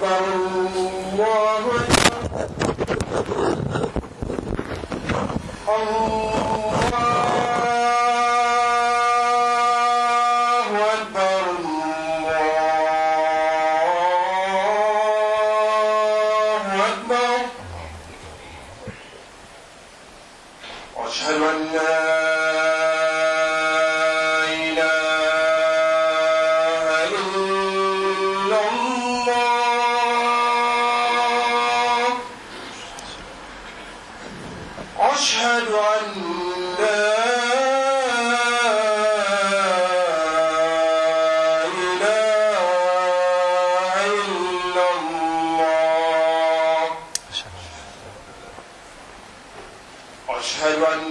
أكبر الله أكبر الله أكبر الله أكبر وأشهد أن لا إله إلا الله أشهد أن لا إله إلا الله أشهد أن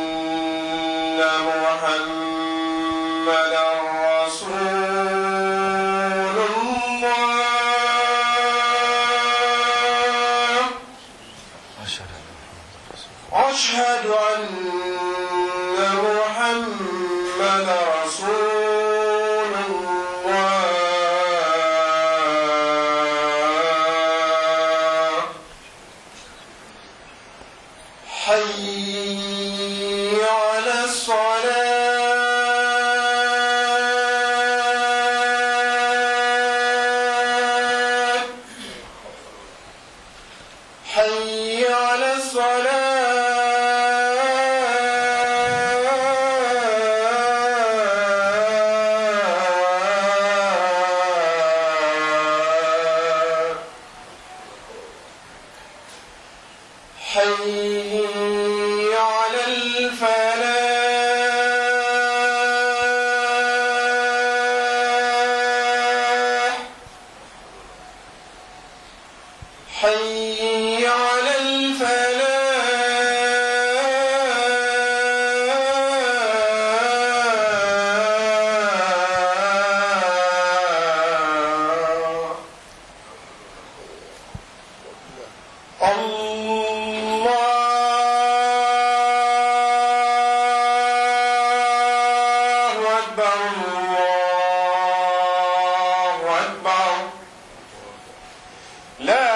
محمدا رسول الله أشهد أن محمدا رسول الله حي على الصلاة حي على الصلاة حي على الفلاح حي على الفلاح الله أكبر الله أكبر لا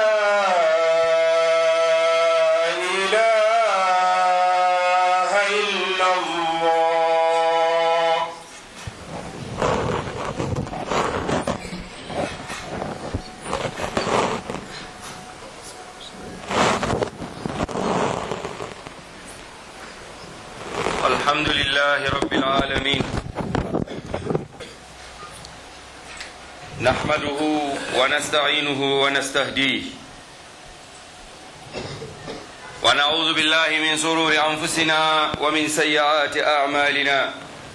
إله إلا الله الحمد لله رب العالمين نحمده ونستعينه ونستهديه ونعوذ بالله من سرور أنفسنا ومن سيئات أعمالنا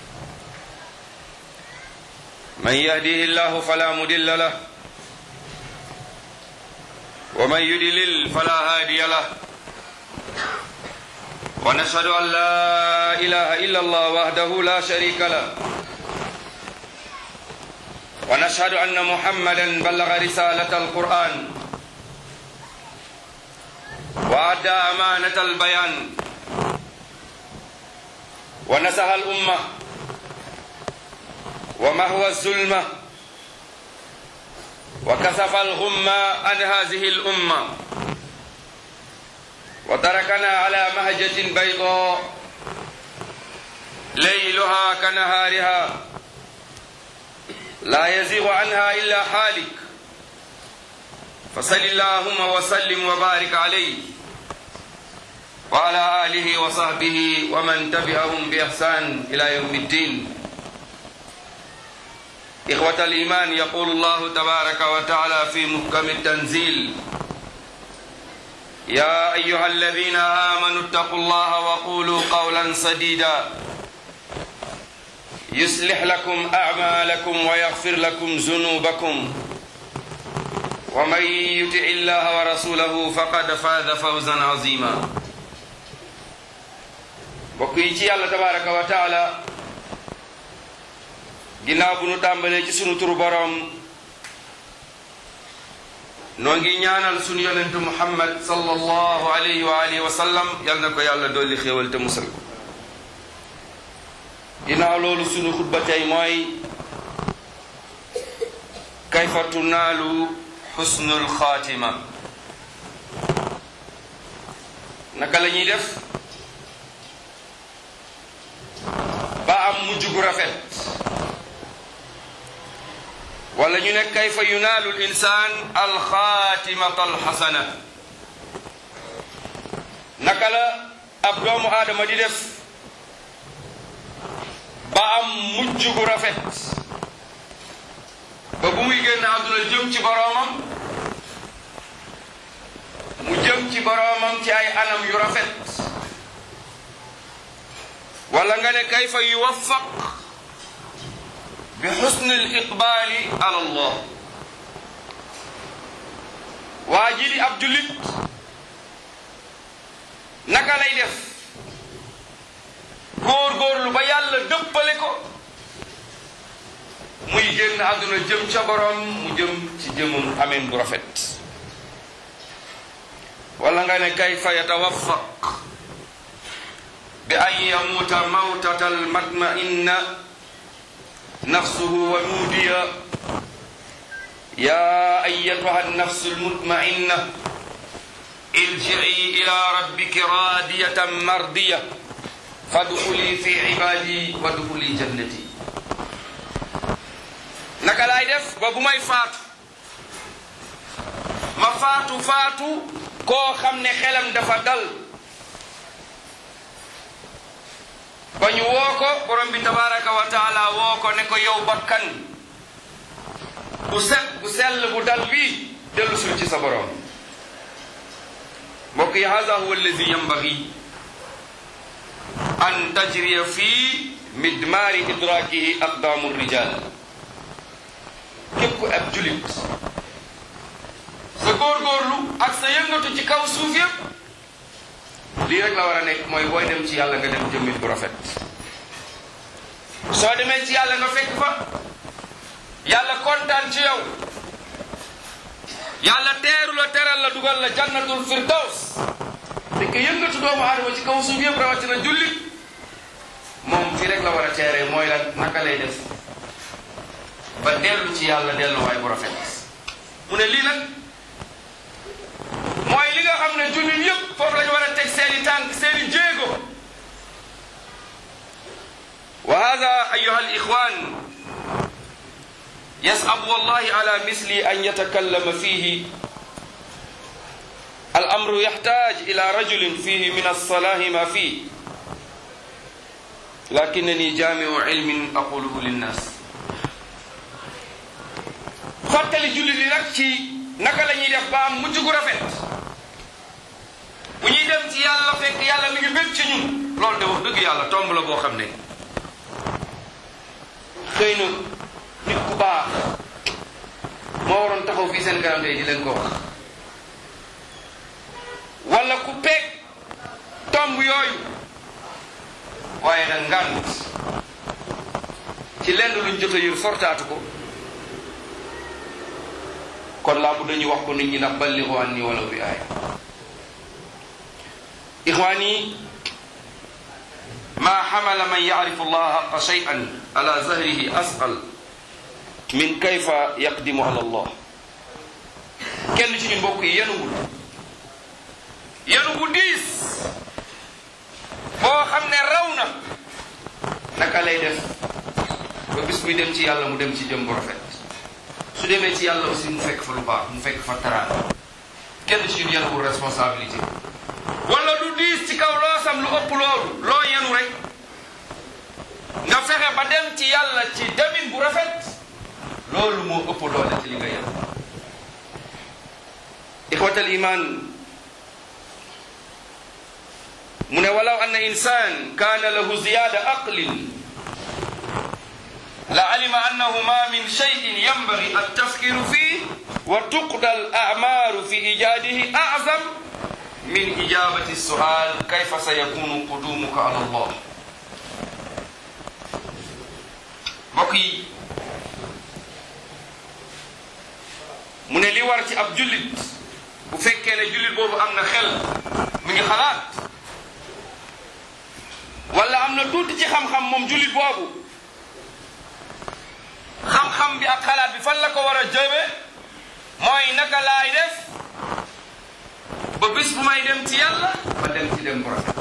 من يهده الله فلا مدل له ومن يدلل فلا هادي له ونشهد أن لا إله إلا الله وحده لا شريك له ونشهد أن محمدا بلغ رسالة القرآن وأدى أمانة البيان ونصح الأمة ومهوى الظلمة وكسف الغمة عن هذه الأمة وتركنا على مهجة بيضاء ليلها كنهارها لا يزيغ عنها إلا حالك فصل اللهم وسلم وبارك عليه وعلى آله وصحبه ومن تبعهم بإحسان إلى يوم الدين إخوة الإيمان يقول الله تبارك وتعالى في محكم التنزيل يا أيها الذين آمنوا اتقوا الله وقولوا قولا سديدا يصلح لكم أعمالكم ويغفر لكم ذنوبكم ومن يطع الله ورسوله فقد فاز فوزا عظيما mbokk yi ci yàlla tabaraka wa taala ginnaaw bu nu tàmbalee ci sunu turu boroom noo ngi ñaanal sunu yonentu muhammad sallallahu alayhi wa alihi wa sallam yal na ko yàlla dolli xéewal te musal ko ginnaaw loolu sunu xutba tey mooy kayfa tunaalu xusnul xaatima naka la ñuy def ba am mujj gu rafet wala ñu ne kayfa yunaalu l insaan alxaatimata alxasana naka la ab doomu aadama di def ba am mujj gu rafet ba bu muy génn àdduna jëm ci boroomam mu jëm ci boroomam ci ay anam yu rafet wala nga ne kayfa yuwaffaq bi xusni l iqbaali ala allah waa ji di ab jullit naka lay def góor-góorlu ba yàlla dëppale ko muy génn àdduna jëm ca boroom mu jëm ci jëmum ameen bu rafet wala nga ne kayfa yatawaffaq bi an yamuuta mawtata almatma'inna nafsuhu wa nuudiya ya ayatuha annafsu almutma'inna irji'i ila rabbiki radiyatan mardiya fadxuli fi ibadi wadxuli jannati naka laay def ba bu may faatu ma faatu faatu koo xam ne xelam dafa dal ba ñu woo ko borom bi tabaraka wa taala woo ko ne ko yow bakkan bu set bu sell bu dal bii dellu sul ci sa borom mbokk yi hada huwa alladi yambagi an tajriya fii midmaari idrakihi aqdamu rijal képp ku ab julit sa góorgóorlu ak sa yëngatu ci kaw suuf yépp lii rek la war a nekk mooy booy dem ci yàlla nga dem jëmmit bu rafet soo demee ci yàlla nga fekk fa yàlla kontaan ci yow yàlla teeru la teral la dugal la jannatul firdaws te que yëngatu doomu aadama ci kaw suuf yëpp rawatina jullit moom fii rek la war a teeree mooy la naka lay def ba dellu ci yàlla delluwaay bu rafet mu ne lii nag mooy li nga xam ne jullit yëpp foofu la ñu war a teg seeni tànk seeni jéego wa hada ayuha al ixwan yasabu wallahi ala misli an yatakallama fihi al amru yaxtaaj ila rajulin fihi min alsalahi ma fii lakinani jamiu ilmin aquluhu linnas fàttali jullit yi nag ci naka la ñuy def ba am mujj gu rafet bu ñuy dem ci yàlla fekk yàlla mi ngi bég ci ñun loolu de wax dëgg yàlla tomb la boo xam ne xëy na nit ku baax moo waroon taxaw fii seen kanam tey di leen ko wax wala ku peeg tomb yooyu waaye nag ngànt ci lenn luñ jot a yër fortaatu ko kon laa bu dañu wax ko nit ñi ndax balligu anni walaw bi aaya ixwaani ma xamala man yacrifu allaha xaqa shay'an ala zahrihi asqal min kayfa yaqdimu ala allah kenn ci ñu mbokk yi yenuwul yenu bu diis boo xam ne raw na naka lay def ba bis buy dem ci yàlla mu dem ci jëm bu rafet su demee ci yàlla aussi mu fekk fa lu baax mu fekk fa taraanga kenn ci ñun yenuwul responsabilité wala lu diis ci kaw loo sam lu ëpp loolu loo yenu rek nga fexe ba dem ci yàlla ci demin bu rafet loolu moo ëpp doole ci li nga yenu ixwatal iman mu ne walaw anna insan kaana lahu ziyada aqlin la alima annahu ma min cheyin yambagi altafkiru fih wa tuqda al amaru fi ijadihi azam min ijabati sual kayfa sayakunu qudumuka ala allah mbokk yi mu ne li war ci ab jullit bu fekkee ne jullit boobu am na xel mi ngi xalaat wala am na tuuti ci xam-xam moom jullit boobu xam-xam bi ak xalaat bi fan la ko war a jëme mooy naka laay def ba bis bu may dem ci yàlla ma dem ci dem bu rafet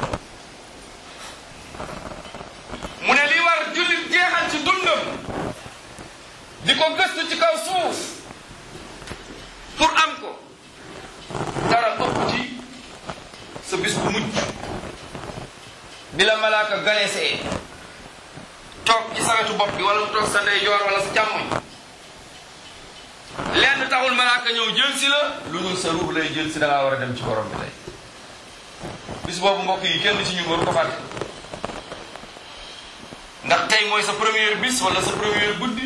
mu ne li war jullit jeexal ci dundam di ko gëstu ci kaw suuf pour am ko dara ëpp ci sa bis bu mujj bi la malaaka ganesee toog ci sa wetu bopp bi wala mu toog sa ndeyjoor wala sa càmmoñ lenn taxul malaaka ñëw jël si la lu dul sa ruux lay jël si da ngaa war a dem ci borom bi tey bis boobu mbokk yi kenn ci ñun waru ko fàtte ndax tey mooy sa première bis wala sa première guddi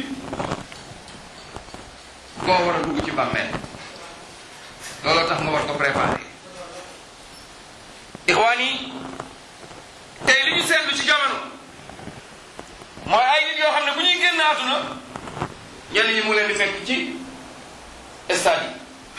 koo war a dugg ci bàmmeel looloo tax nga war ko préparer ixwaan yi tey li ñu seetlu ci jamono mooy ay nit yoo xam ne bu ñuy génn àdduna ñenn ñi mu leen di fekk ci stade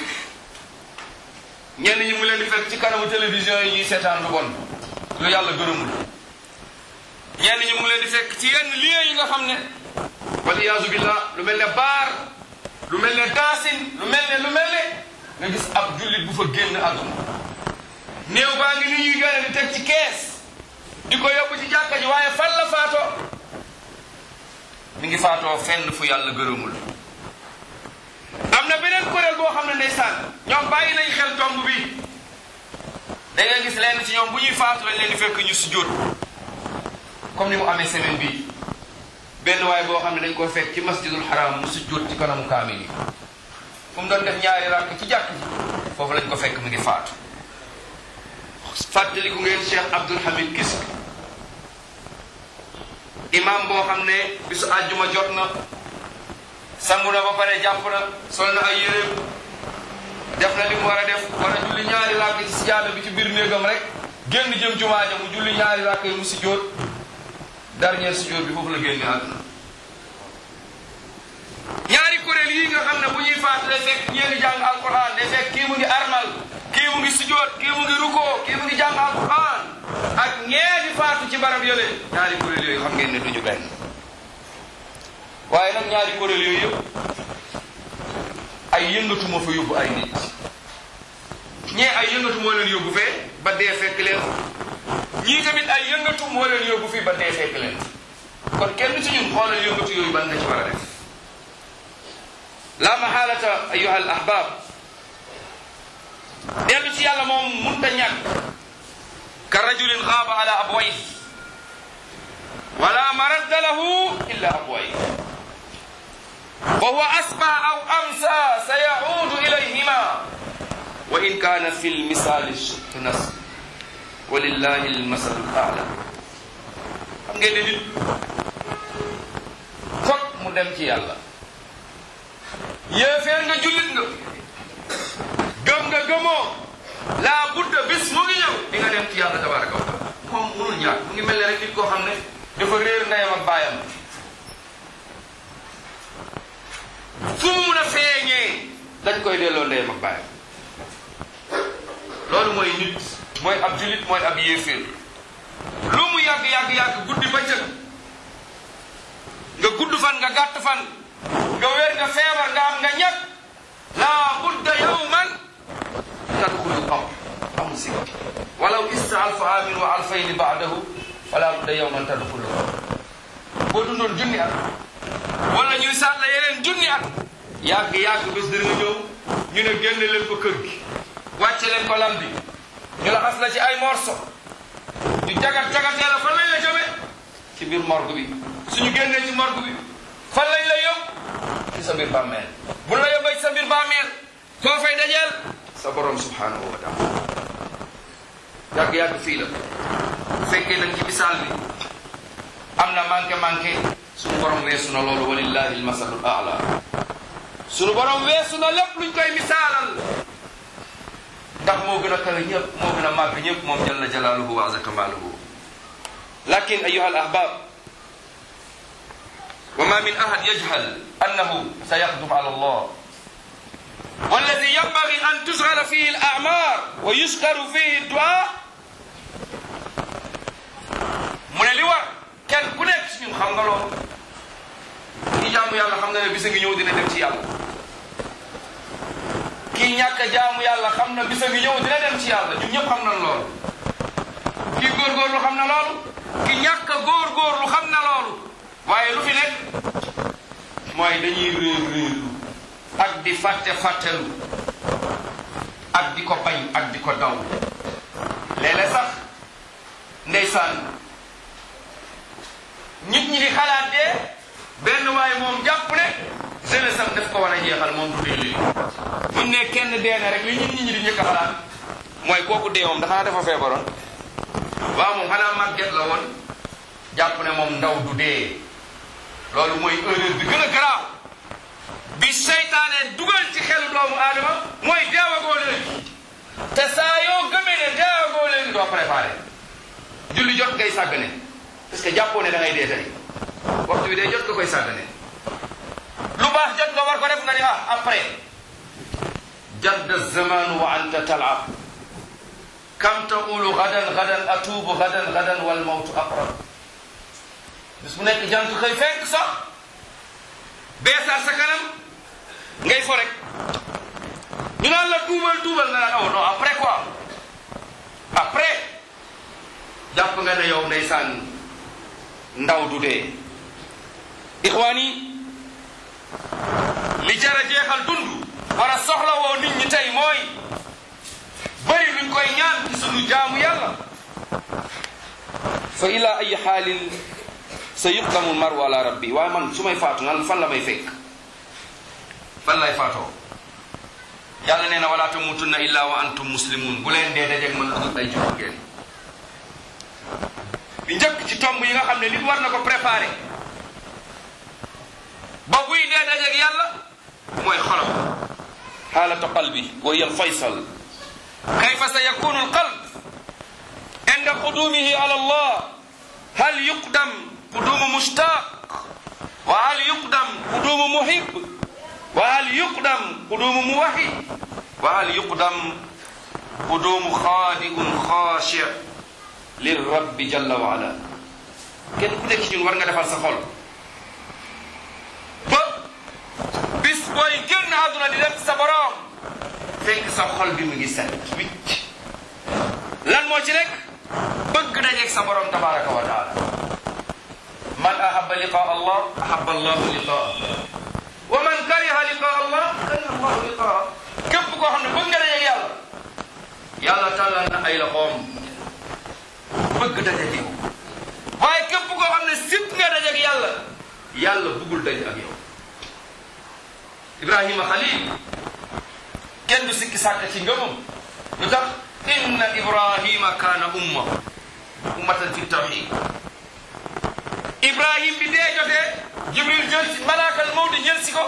yi ñenn ñi mu leen di fekk ci kanamu télévision yi ñuy seetaan lu bon lu yàlla gërëmul ñenn ñi mu leen di fekk ci yenn lieux yi nga xam ne waliyaasu billah lu mel ne baar lu mel ne daasin lu mel ne lu mel ne nga gis ab jullit bu fa génn àdduna néew baa ngi ni ñuy gane di teg ci kees di ko yóbbu ci jàkka ji waaye fan la faatoo mi ngi faatoo fenn fu yàlla gërëmul am na beneen kuréel boo xam ne ndeysaan ñoom bàyyi nañ xel tomb bi da ngay gis lenn ci ñoom bu ñuy faatu lañ leen di fekk ñu sujjóot comme ni mu amee semaine bii benn waay boo xam ne dañ koo fekk ci masjidul haram mu sujjóot ci kanamu kaamil yi fu mu doon def ñaari rakk ci jàkk ji foofu lañ ko fekk mu ngi faatu fàttaliku ngeen Cheikh Abdul Hamid Kisk imam boo xam ne bisu àjjuma jot na sangu na ba pare jàpp na sol na ay yéreem def na li mu war a def war a julli ñaari rakk ci sijaada bi ci biir néegam rek génn jëm jumaa ja mu julli ñaari rakk yi mu sujjóot dernier sujjóot bi foofu la génne àdduna ñaari kuréel yi nga xam ne bu ñuy faatu day fekk ñee ngi jàng alquran day fekk kii mu ngi armal kii mu ngi sujjóot kii mu ngi rukoo kii mu ngi jàng alquran ak ñee di faatu ci barab yële ñaari kuréel yooyu xam ngeen ne duñu benn waaye nag ñaari kuréel yooyu yëpp ay yëngatu moo fa yóbbu ay nit ñee ay yëngatu moo leen yóbbu fee ba dee fekk leen ñii tamit ay yëngatu moo leen yóbbu fii ba dee fekk leen kon kenn ci ñun xoolal yëngatu yooyu ban nga ci war a def la mahalata ayuha al ahbab dellu ci yàlla moom munta ñàkk ka rajulin xaaba ala abway wala maradda lahu illa abway wa huwa asbaha aw amsa sa yaudu ilayhima wa in kana fi lmisali shuttu nas walillahi almasalu ala xam ngeen ne nit fokk mu dem ci yàlla yéeféer nga jullit nga gëm nga gëmoo laa budda bis mu ngi ñëw di nga dem ci yàlla tabaraka wa taala moom munul ñàkk mu ngi mel ne rek nit koo xam ne dafa réer ndeyam ak baayam fu mu mun a feeñee dañ koy delloo ndeyam ak baayam loolu mooy nit mooy ab jullit mooy ab yéeféer lu mu yàgg yàgg yàgg guddi bëccëg nga gudd fan nga gàtt fan nga wér nga feebar nga am nga ñàkk laa budda yawman tadxulu qabr amul si walaw ista alfa amin wa alfayni baadahu fala budda yawman tadxulu qabr boo dundoon junni at wala ñuy sàll yeneen junni at yàgg yàgg bés dina ñëw ñu ne génne leen ko kër gi wàcce leen ko lam bi ñu la xas la ci ay morso ñu jagat jagatee la fan lañ la jëme ci biir morgue bi suñu génnee ci morgue bi fan lañ la yóbbu ci sa biir bàmmeel bu la yóbbee ci sa biir bàmmeel koo fay dajeel sa borom subhanahu wa taala yàgg-yàgg fii la bu fekkee nag ci misaal bi am na manqué manqué suñu borom weesu na loolu walillahi almasalul ala suñu borom weesu na lépp luñ koy misaalal ndax moo gën a kawe ñëpp moo gën a màgg ñëpp moom jalla jalaaluhu wa azza kamaaluhu lakin ayuha al ahbab wa ma min ahad yajhal annahu sayaqdum ala allah والذي ينبغي أن تشغل فيه الأعمار ويشكر فيه الدعاء من اللي war kenn ku nekk ci ñun xam nga loolu ñi jaamu yàlla xam na ne bisa ngi ñëw dina dem ci yàlla ñàkk a jaamu yàlla xam na bisa ngi ñëw dina dem ci yàlla ñun ñëpp xam nañ loolu ki góorgóorlu xam na loolu ki ñàkk a góorgóorlu xam na loolu waaye lu fi nekk mooy dañuy réer réerlu ak di fàtte fàttelu ak di ko bañ ak di ko daw léeg-léeg sax ndeysaan nit ñi di xalaat dee benn waaye moom jàpp ne jeunesse am daf ko war a jeexal moom du dee léegi buñ ne kenn dee na rek li nit ñi di njëkk a xalaat mooy kooku dee moom dafa dafa feebaroon waaw moom xanaa màgget la woon jàpp ne moom ndaw du dee loolu mooy erreur bi gën a garaaw bi seytaane dugal ci xelu doomu aadama mooy deewagoo léegi te saa yoo gëmee ne deewagoo léegi doo préparé julli jot ngay sàggane parce que jàppoo ne da ngay dee tey waxtu bi day jot nga koy sàggane lu baax jot nga war ko def nga ni ah après jadda zamanu wa anta talab kam taqulu gadan gadan atuubu gadan gadan wal mawtu aqrab bis bu nekk jant xëy fekk sax beesaat sa kanam ngay fo rek ñu naan la tuubal tuubal nga naan oh non après quoi après jàpp nga ne yow ndeysaan ndaw du dee ixwaan yi li jara jeexal dund war a soxla woo nit ñi tey mooy bëri luñ koy ñaan ci sunu jaamu yàlla fa ila ay xaalin sa yuqdamu maru ala rabbi waaye man su may faatu nan fan la may fekk fan lay faatoo yàlla nee na wala tamutunna illa wa antum muslimun bu leen dee dajeeg man dugg ay jullit ngeen bi njëkk ci tomb yi nga xam ne nit war na ko préparé ba buy dee dajeeg yàlla mooy xolam xaalatu qalbi wa hiya alfaysal kayfa sa yakunu alqalb inda qudumihi ala allah hal yuqdam qudumu mushtaq wa hal yuqdam qudumu muhib wa hal yuqdam qudumu muwahid wa hal yuqdam qudumu xaadiun xaashi lirabbi jalla wa ala kenn ku nekk ci ñun war nga defal sa xol ba bis booy génn àdduna di dem sa borom fekk sa xol bi mu ngi set wicc lan moo ci nekk bëgg dajeeg sa borom tabaraka wa taala man ahaba liqa allah ahaba allahu liqaa wa man kariha liqa allah kariha allahu liqaa képp koo xam ne bëgg nga dajeeg yàlla yàlla tàllal na ay loxoom bëgg dajeeg yow waaye képp koo xam ne sip nga dajeeg yàlla yàlla bëggul daje ak yow ibrahima xalil kenn du sikki sàkk ci ngëmam lu tax inna ibrahima kaana umma ummatan fi tawxid ibrahim bi dee jotee jibril jël si malaakal mawdi jël si ko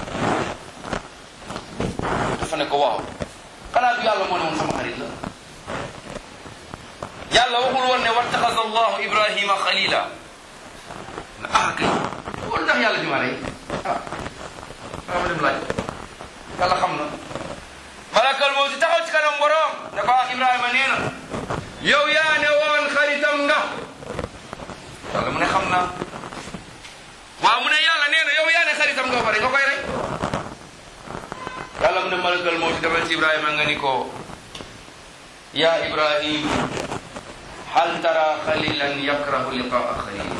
dafa ne ko waaw xanaa du yàlla moo ne woon sama xarit la yàlla waxul woon ne wattaxasa allahu ibrahima xalila na ah kay loolu tax yàlla jumaa rey ah xama dem laaj yàlla xam na malakal mawti taxaw ci kanam borom ne ko ah ibrahima nee na yow yaa ne woon xaritam nga yàlla mu ne xam naa waaw mu ne yàlla nee na yow yaa ne xaritam nga pare nga koy rey yàlla mu ne malakal mawti demal ci ibrahima nga ni ko ya ibrahim hal tara xalilan yakrahu liqaa xalil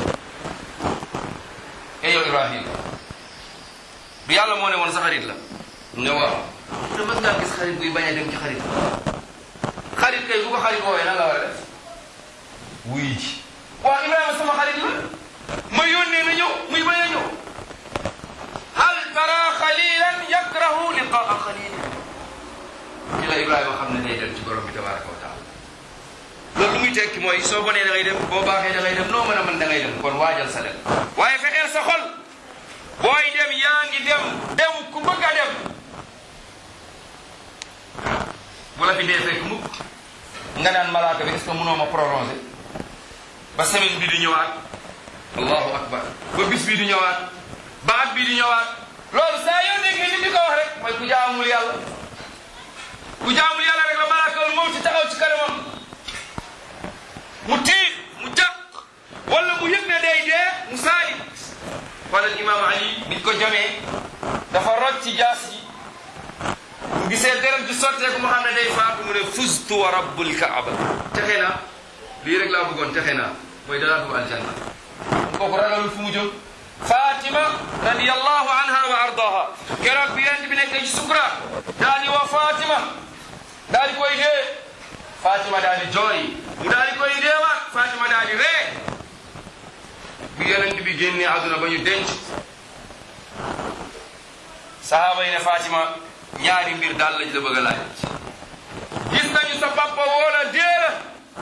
e yow ibrahim du yàlla moo ne woon sa xarit la ne waaw mu ne mës ngaa gis xarit buy bañ a dem ci xarit xarit kay bu ko xarit woowee nan la war a def wuy ji waaw ibrahima sama xarit la ma yónnee na ñëw muy bañ a ñëw hal tara xalilan yakrahu liqaa xalil ci la ibrahima xam ne day dem ci borom bi tabaraka wa taala loolu lu muy tekki mooy soo bonee da ngay dem boo baaxee da ngay dem noo mën a mën da ngay dem kon waajal sa dem waaye fexeel sa xol booy dem yaa ngi dem dem ku bëgg a dem bu la fi dee fekk mukk nga naan malaaka bi est-ce que mënoo ma prolonger ba semaine bi di ñëwaat allahu akbar ba bis bi di ñëwaat ba at bi di ñëwaat loolu saa yoo déggee nit di ko wax rek mooy ku jaamul yàlla ku jaamul yàlla rek la malaakal moom ci taxaw ci kanamam mu tiit mu jàq wala mu yëg ne day dee mu saali wala imam ali biñ ko jamee dafa roj ci jaas yi gisee deret ji sotteeku mu xam ne day faatu mu ne fustu wa rabbul kaaba texe naa lii rek laa bëggoon texe naa mooy dalaa dugg aljanna kooku ragalul fu mu jóg fatima radiyallahu anha wa ardaha keroog bi yent bi nekk ci sukra daal di woo fatima daal di koy dee fatima daal di jooy mu daal di koy deewaat fatima daal di ree bi yonent bi génnee àdduna ba ñu denc sahaaba yi ne fatima ñaari mbir daal lañ la bëgg a laaj gis nañu sa papa woola dee la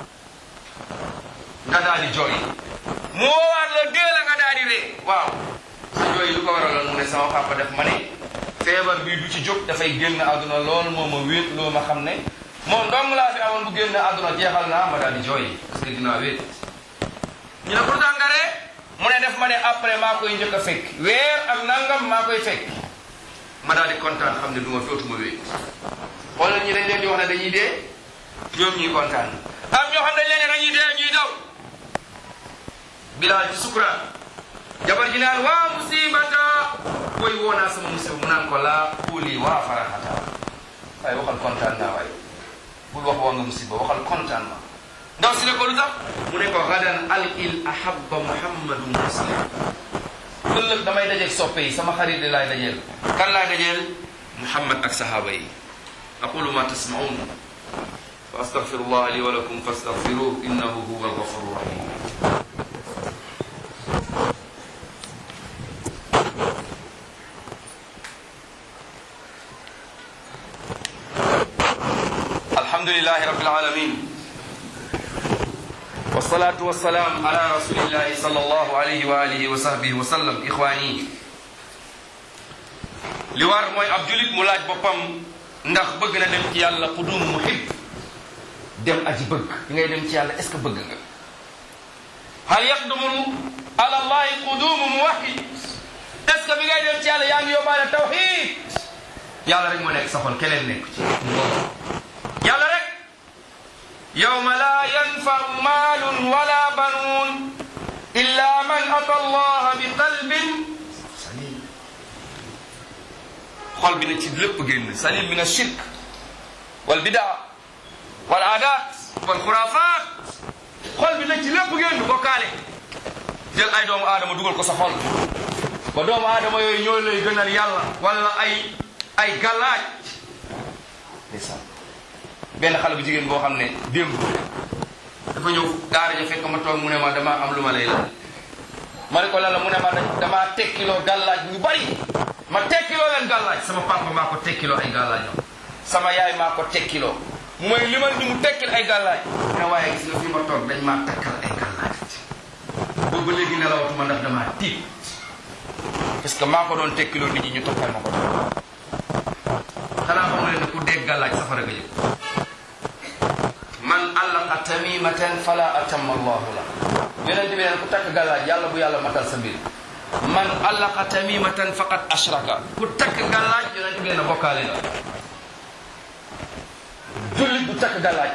nga daal di jooy mu woowaat la dee la nga daal di ree waaw sa jooy lu ko waraloon mu ne sama papa def ma ne feebar bii du ci jóg dafay génn àdduna loolu moo ma wéet loo ma xam ne moom dong laa fi amoon bu génn àdduna jeexal naa ma daal di jooy parce que dinaa wéet ñu ne pourtant nga ree mu ne def ma ne après maa koy njëkk a fekk weer ak nangam maa koy fekk ma daal di kontaan xam ne du ma dootuma wéet xoolal ñi dañ leen di wax ne dañuy dee ñoom ñuy kontaan am ñoo xam dañ leen ne dañuy dee ñuy daw bilaal ci sukuraat jabar ji naan waa musibata koy woo naa sama musiba mu naan ko laa kuuli waa faraxata waaye waxal kontaan naa waaye bul wax waa nga musiba waxal kontaan ma ndaw si ne ko lu tax mu ne ko gadan alqil ahabba muhammadu muslim ëllëg damay dajeeg soppe yi sama xarit di laay dajeel kan laay dajeel muhammad ak sahaaba yi aqulu ma tasmaun fa astaghfirullah li wa lakum fastaghfiruh innahu huwa alghafuru rahim alhamdulillahi rabbil alamin والصلاة والسلام على رسول الله صلى الله عليه وآله وصحبه وسلم إخواني li war mooy ab julit mu laaj boppam ndax bëgg na dem ci yàlla qudum muhib dem aji bëgg bi ngay dem ci yàlla est ce que bëgg nga hal yaqdumu ala allahi qudumu muwahid est ce que bi ngay dem ci yàlla yaa ngi yóbbaale tawhid yàlla rek moo nekk sa xol keneen nekk ci yàlla rek yawma la yanfau maalun wala banuun illa man ata allaha bi qalbin salim xol bi na ci lépp génn salim min ashirk wal bidaa wal aadaat wal xuraafaat xol bi na ci lépp génn bokkaale jël ay doomu aadama dugal ko sa xol ba doomu aadama yooyu ñoo lay gënal yàlla wala ay ay galaaj ndeysaan benn xale bu jigéen boo xam ne démb dafa ñëw daara ja fekk ma toog mu ne ma dama am lu ma lay laaj ma ne ko lan la mu ne ma damaa tekkiloo gàllaaj ñu bari ma tekkiloo leen gàllaaj sama papa maa ko tekkiloo ay gàllaajam sama yaay maa ko tekkiloo mu may limal ni mu tekkil ay gàllaaj mu ne waaye gis nga fi ma toog dañ maa takkal ay gàllaaj boobu ba léegi nelawatuma ndax damaa tiit parce que maa ko doon tekkiloo nit ñi ñu toppal ma ko doon xanaa xam nga ne ku dégg gàllaaj safara nga jëm man allaqa tamimatan fala atamma allahu la yonente bi neen ku takk gàllaaj yàlla bu yàlla matal sa mbir man allaqa tamimatan faqad ashraka ku takk gàllaaj yonente bi nee na bokkaale la jullit bu takk gàllaaj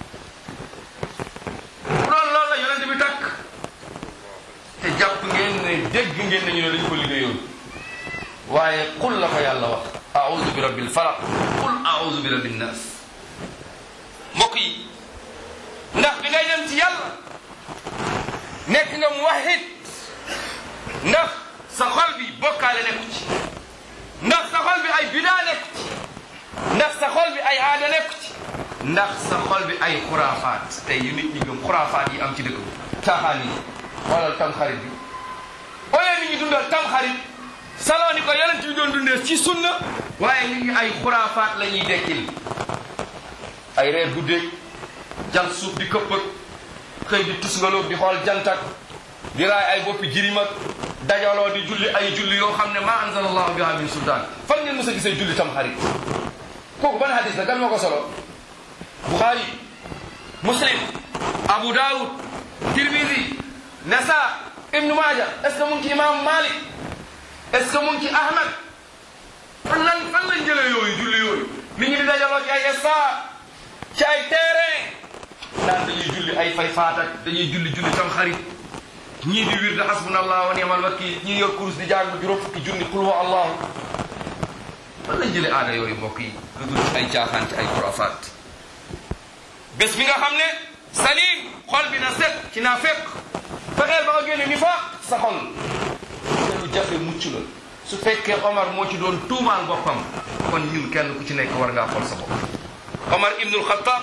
bu doon loolu la yonente bi takk te jàpp ngeen ne dégg ngeen ne ñu ne dañu ko liggéeyoon waaye qul la ko yàlla wax audu bi rabbil falaq qul audu bi rabbin nas mbokk yi ndax bi ngay dem ci yàlla nekk nga muwahid ndax sa xol bi bokkaale nekku ci ndax sa xol bi ay bidaa nekku ci ndax sa xol bi ay aada nekku ci ndax sa xol bi ay xuraafaat tey yu nit ñi gëm xuraafaat yi am ci dëkk bi caaxaan yi xoolal tam xarit bi au lieu nit ñi dundal tam xarit saloo ni ko yonent bi doon dundee ci sunna waaye nit ñi ay xuraafaat la ñuy dekkil ay reer guddeeg jant suuf di këpp ak xëy di tusngaloog di xool jantak di raay ay boppi jirim ak dajaloo di julli ay julli yoo xam ne ma anzal allahu biha min sultaan fan ngeen mos a gisee julli tam xarit kooku ban hadis la gan moo ko solo buxaari muslim abu daawud tirmidi nasa ibnu maaja est ce que mu ngi ci imam malik est ce que mu ngi ci ahmad fan lan fan lañ jëlee yooyu julli yooyu nit ñi di dajaloo ci ay esta ci ay terrain naan dañuy julli ay fay faatak dañuy julli julli tam xarit ñii di wir de hasbunallah wa ni'mal wakil ñii yor kurus di jàng juróom fukki junni qul huwa allahu fan lañ jëlee aada yooyu mbokk yi lu dul ay caaxaan ci ay xuraafaat bés bi nga xam ne salim xol bi na set ci naa fekk fexeel ba nga génne ni fa sa xol te lu jafe mucc la su fekkee Omar moo ci doon tuumaal boppam kon ñun kenn ku ci nekk war ngaa xool sa bopp Omar ibnul Xattaab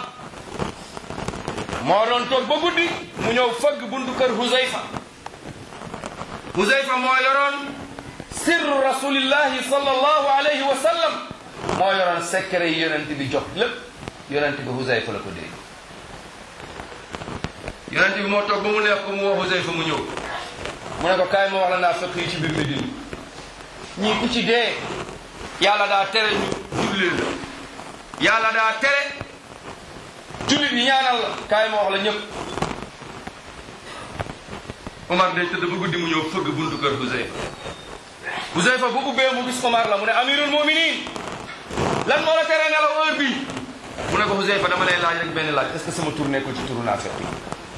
moo doon toog ba guddi mu ñëw fëgg buntu kër Huzayfa Huzayfa moo yoroon sirru rasulillahi sallallahu alayhi wa sallam moo yoroon secret yi yonent bi jox lépp yonent bi Huzayfa la ko dégg yonent bi moo toog ba mu neex ko mu wax Huzayfa mu ñëw mu ne ko kaay ma wax la naa fekk yi ci biir Medina ñii ku ci dee yàlla daa tere ñu jullee la yàlla daa tere jullit yi ñaanal la kaay ma wax la ñëpp Omar day tëdd ba guddi mu ñëw fëgg buntu kër Huzayfa Huzayfa bu ubbee mu gis Omar la mu ne amirul muminin lan moo la tere nelaw heure bii mu ne ko Huzayfa dama lay laaj rek benn laaj est-ce que sama tur nekkul ci turu naafeq yi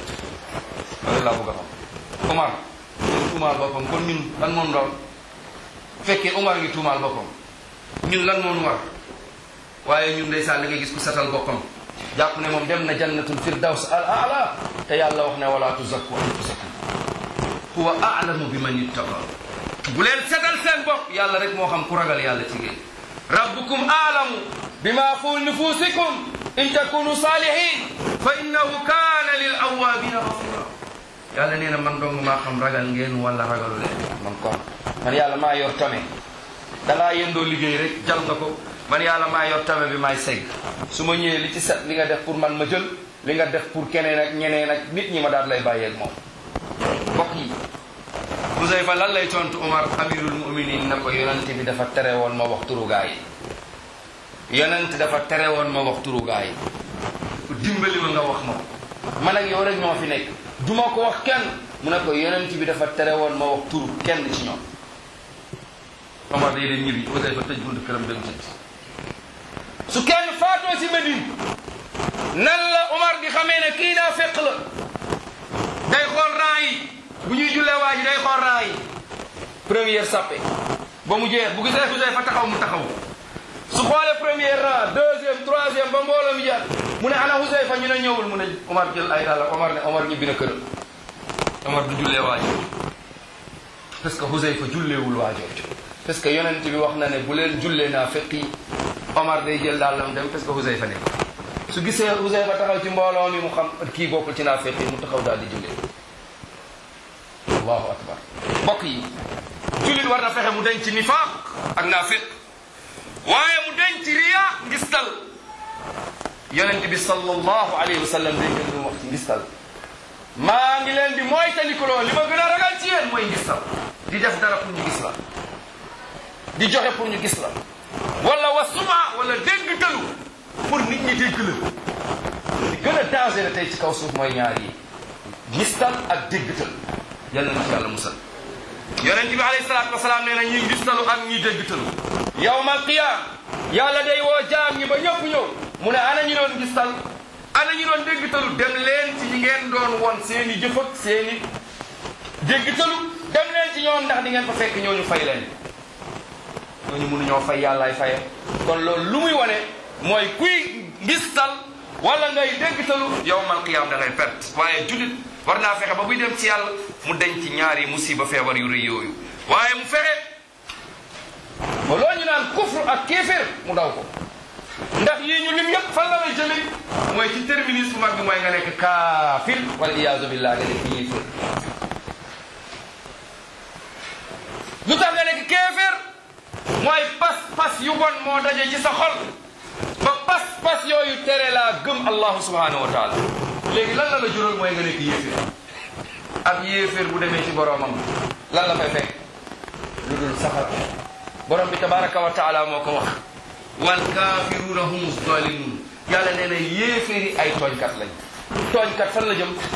loolu laa bëgg a xam Omar ñun tuumaal boppam kon ñun lan moom doon fekkee Omar ngi tuumaal boppam ñun lan moom war waaye ñun ndeysaan da ngay gis ku satal boppam jàpp ne moom dem na jannatul firdaws al ala te yàlla wax ne wala tuzakku anfusakum huwa a'lamu bi man ittaqa bu leen setal seen bopp yàlla rek moo xam ku ragal yàlla ci géej rabbukum a'lamu bima fi nufusikum in takunu salihin fa innahu kana lil awabina ghafura yàlla nee na man dong maa xam ragal ngeen wala ragalu leen man kon man yàlla maa yor tame dangaa yendoo liggéey rek jal nga ko man yàlla maa yor tame bi maay segg su ma ñëwee li ci set li nga def pour man ma jël li nga def pour keneen ak ñeneen ak nit ñi ma daal lay bàyyeeg moom mbokk yi Huzayfa lan lay tontu Omar amirul muminin na ko yonent bi dafa tere woon ma wax turu gaa yi yonent dafa tere woon ma wax turu gaa yi dimbali ma nga wax ma ko man ak yow rek ñoo fi nekk duma ko wax kenn mu ne ko yonent bi dafa tere woon ma wax turu kenn ci ñoom Omar day dem ñibbi Huzayfa tëj buntu këram dem tëdd su kenn faatoo ci Medine nan la Omar di xamee ne kii daa fekk la day xool rang yi bu ñuy jullee waa ji day xool rang yi première sappe ba mu jeex bu gisee Huzayfa taxaw mu taxaw su xoolee premier rang deuxième troisième ba mbooloo mi jaar mu ne ana Huzayfa ñu ne ñëwul mu ne Omar jël ay dàlla Omar ne Omar ñibbi na këram Omar du jullee waa jooju parce que Huzayfa julleewul waa jooju parce que yonent bi wax na ne bu leen jullee naa fekk yi Omar day jël dàllam dem parce que Huzayfa nekk su gisee Huzayfa taxaw ci mbooloo mi mu xam kii bokkul ci naa fekk yi mu taxaw daal di jullee allahu akbar mbokk yi jullit war na fexe mu denc nifaaq ak naafiq waaye mu denc riya ngistal yonent bi sallallahu alayhi wa sallam day gën lu wax ci ngistal maa ngi leen di mooy tandikuloo li ma gën a ragal ci yéen mooy ngistal di def dara pour ñu gis la di joxe pour ñu gis la wala wa suma wala dégg tëlu pour nit ñi dégg la li gën a danger tey ci kaw suuf mooy ñaar yi ngistal ak dégg tëlu yàlla na ci yàlla musal yonent bi alayhi salaatu wasalaam nee na ñi ngistalu ak ñi déggtalu yawmal qiyaam yàlla day woo jaam ñi ba ñëpp ñëw mu ne ana ñi doon ngistal ana ñi doon déggtalu dem leen ci ñi ngeen doon won seen i jëf ak seen i déggtalu dem leen ci ñoom ndax di ngeen fa fekk ñooñu fay leen ñooñu mënuñoo fay yàllaay faye kon loolu lu muy wane mooy kuy ngistal wala ngay déggtalu yawmal qiyaam da ngay perte waaye julit war naa fexe ba buy dem ci yàlla mu denc ñaari musiba feebar yu rëy yooyu waaye mu fexe ba loo ñu naan kufru ak kéeféer mu daw ko ndax yii ñu lim yëpp fan la lay jële mooy ci terminus bu mag bi mooy nga nekk kaafir wal iyaazu billah nga nekk yéeféer lu tax nga nekk kéeféer mooy pas-pas yu bon moo daje ci sa xol ba pas-pas yooyu tere laa gëm allahu subhanahu wa taala léegi lan la la jural mooy nga nekk yéeféer ak yéeféer bu demee ci boroomam lan la fay fekk lu dul safara borom bi tabaraka wa taala moo ko wax wal kaafiruuna hum zalimun yàlla nee na yéeféeri ay tooñkat lañ tooñkat fan la jëm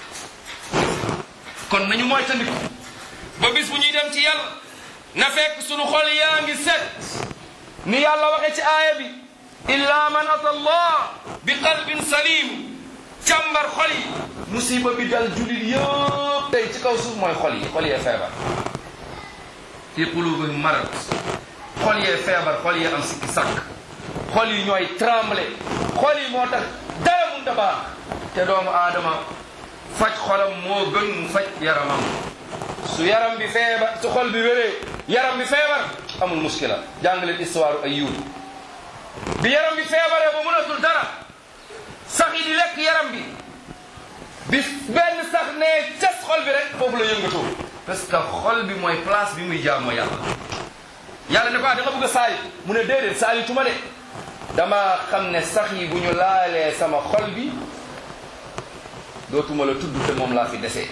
kon nañu mooy tandiku ba bis bu ñuy dem ci yàlla na fekk sunu xol yaa ngi set ni yàlla waxe ci aaya bi illa man ata allah bi qalbin salim càmbar xol yi musiba bi dal julit yëpp tey ci kaw suuf mooy xol yi xol yee feebar fi qulubihim marad xol yee feebar xol yee am sikki sakk xol yi ñooy tremble xol yi moo tax dara mun da baax te doomu aadama faj xolam moo gën mu faj yaramam su yaram bi feebar su xol bi wéree yaram bi feebar amul muskila jàng leen histoire Ayyub bi yaram bi feebaree ba mënatul dara sax yi di lekk yaram bi bi benn sax ne cas xol bi rek foofu la yëngatoo parce que xol bi mooy place bi muy jaamoo yàlla yàlla ne ko da nga bëgg a saali mu ne déedéet saali tuma de dama xam ne sax yi bu ñu laalee sama xol bi dootuma la tudd te moom laa fi desee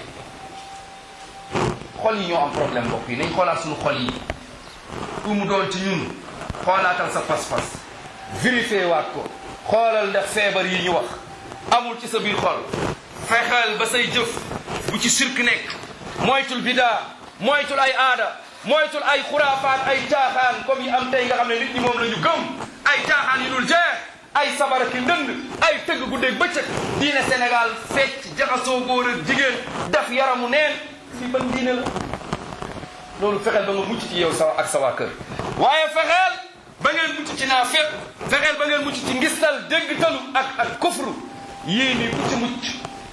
xol yi ñoo am problème mbokk yi nañ xoolaat suñu xol yi pour mu doon ci ñun xoolaatal sa pas-pas vérifié waat ko xoolal ndax feebar yi ñu wax amul ci sa biir xol fexeel ba say jëf bu ci sirk nekk moytul bidaa moytul ay aada moytul ay xuraafaat ay caaxaan comme yi am tey nga xam ne nit ñi moom la ñu gëm ay caaxaan yu dul jeex ay sabara ki ndënd ay tëgg guddeeg bëccëg diine Sénégal fecc jaxasoo góor ak jigéen def yaramu neen fii ban diine la loolu fexeel ba nga mucc ci yow sa ak sa waa kër waaye fexeel ba ngeen mucc ci naa fépp fexeel ba ngeen mucc ci ngistal déggtalu ak ak kufru yii nii ku ci mucc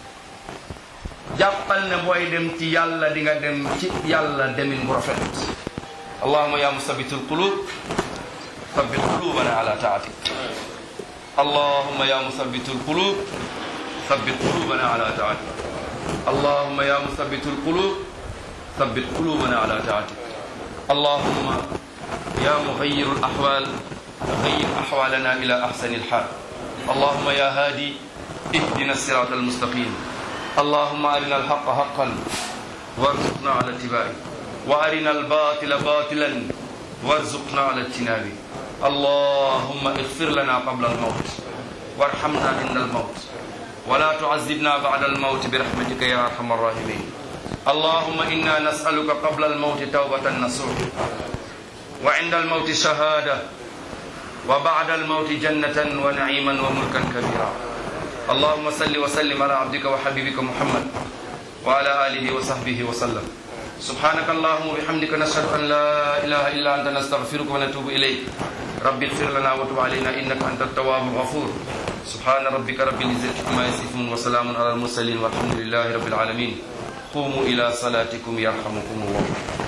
jàppal ne booy dem ci yàlla di nga dem ci yàlla demin bu rafet allahuma ya musabitul qulub sabbit qulubana ala taatik allahuma ya musabitul qulub sabbit qulubana ala taatik allahuma ya musabitul qulub sabbit qulubana ala taatik allahuma ya mughayyiru al ahwal ghayyir ahwalana ila ahsani al hal allahuma ya hadi اهدنا الصراط المستقيم اللهم أرنا الحق حقا وارزقنا على اتباعه وأرنا الباطل باطلا وارزقنا على اجتنابه اللهم اغفر لنا قبل الموت وارحمنا عند الموت ولا تعذبنا بعد الموت برحمتك يا أرحم الراحمين اللهم إنا نسألك قبل الموت توبة نصوح وعند الموت شهادة وبعد الموت جنة ونعيما وملكا كبيرا اللهم صل وسلم على عبدك وحبيبك محمد وعلى آله وصحبه وسلم سبحانك اللهم وبحمدك نشهد أن لا إله إلا أنت نستغفرك ونتوب إليك رب اغفر لنا وتب علينا إنك أنت التواب الغفور سبحان ربك رب العزة عما يصفون وسلام على المرسلين والحمد لله رب العالمين قوموا إلى صلاتكم يرحمكم الله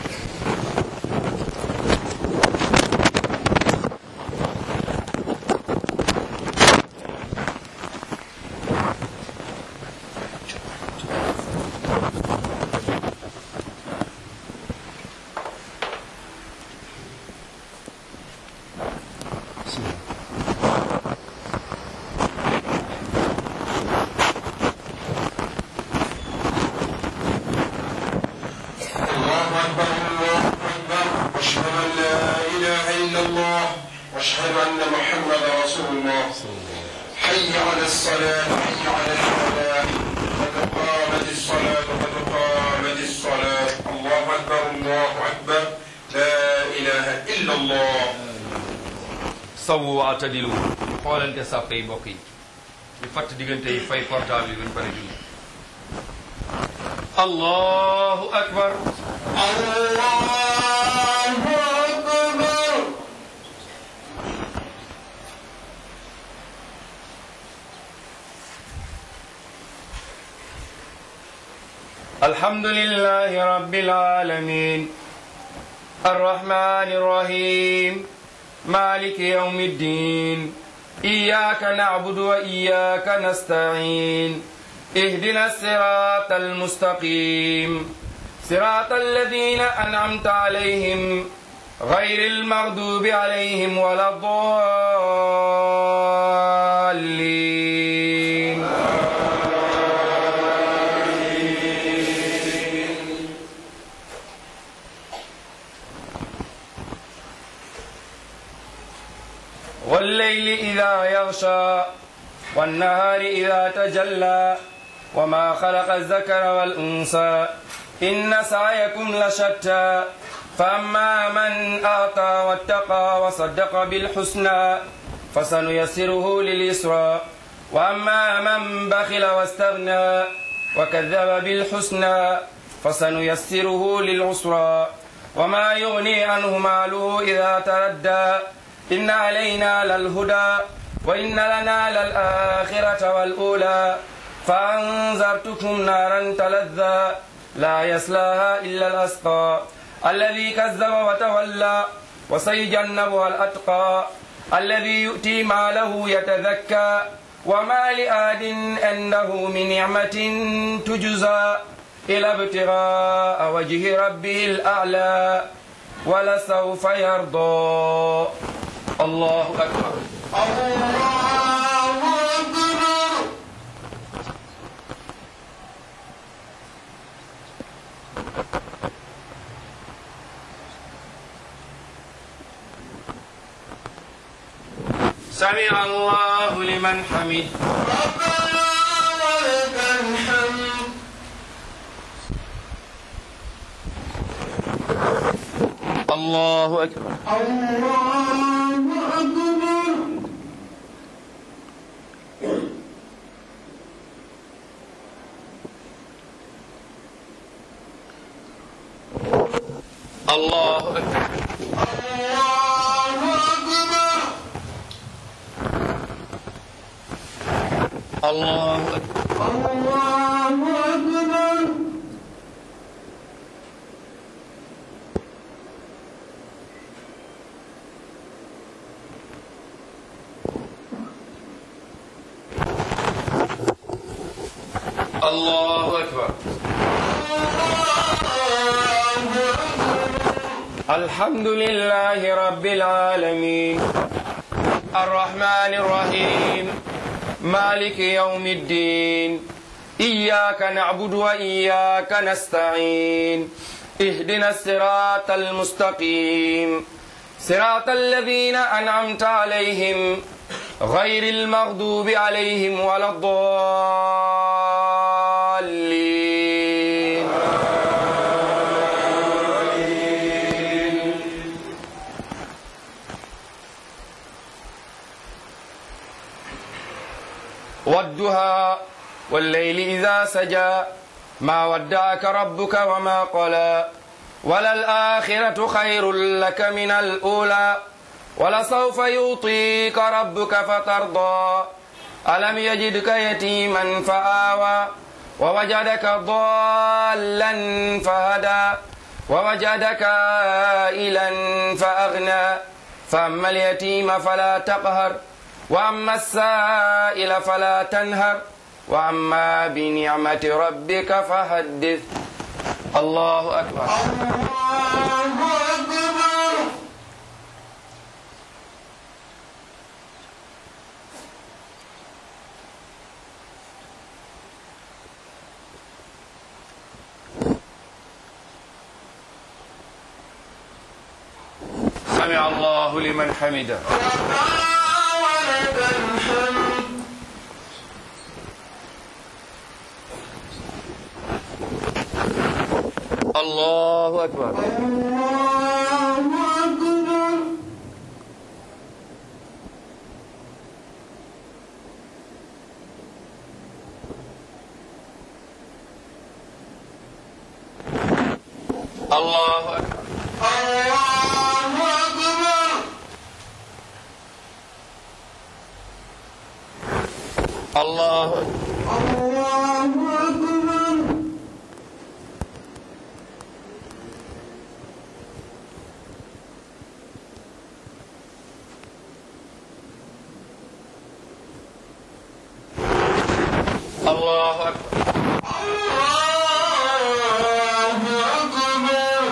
الله أكبر الله أكبر وأشهد أن لا إله إلا الله وأشهد أن محمدا رسول الله حي على الصلاة حي على الفلاح قد قامت الصلاة قد قامت الصلاة الله أكبر الله أكبر لا إله إلا الله sawu wa atadilu xoolante sàppe yi mbokk yi ñu fatt diggante yi fay portable yi buñ pare julli allahu akbar الله أكبر الحمد لله رب العالمين الرحمن الرحيم مالك يوم الدين إياك نعبد وإياك نستعين اهدنا الصراط المستقيم صراط الذين أنعمت عليهم غير المغضوب عليهم ولا الضالين والليل إذا يغشى والنهار إذا تجلى وما خلق الذكر والأنثى إن سعيكم لشتى فأما من أعطى واتقى وصدق بالحسنى فسنيسره لليسرى وأما من بخل واستغنى وكذب بالحسنى فسنيسره للعسرى وما يغني عنه ماله إذا تردى إن علينا للهدى وإن لنا للآخرة والأولى فأنذرتكم نارا تلذى لا يصلاها إلا الأسقى الذي كذب وتولى وسيجنبها الأتقى الذي يؤتي ماله يتذكى وما لآد عنده من نعمة تجزى إلى ابتغاء وجه ربه الأعلى ولسوف يرضى الله أكبر الله أكبر سمع الله لمن حمد ربنا ولك الحمد الله أكبر الله أكبر الله أكبر الله أكبر الله أكبر الله أكبر الله أكبر الحمد لله رب العالمين الرحمن الرحيم مالك يوم الدين إياك نعبد وإياك نستعين اهدنا الصراط المستقيم صراط الذين أنعمت عليهم غير المغضوب عليهم ولا الضالين والدهى والليل إذا سجى ما ودعك ربك وما قلى وللآخرة خير لك من الأولى ولسوف يعطيك ربك فترضى ألم يجدك يتيما فآوى ووجدك ضالا فهدى ووجدك عائلا فأغنى فأما اليتيم فلا تقهر وأما السائل فلا تنهر وأما بنعمة ربك فحدث الله أكبر الله أكبر سمع الله لمن حمده ربنا ولك الحمد الله أكبر الله أكبر الله أكبر الله أكبر الله أكبر الله أكبر الله أكبر الله أكبر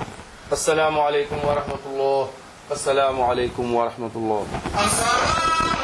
السلام عليكم ورحمة الله السلام عليكم ورحمة الله السلام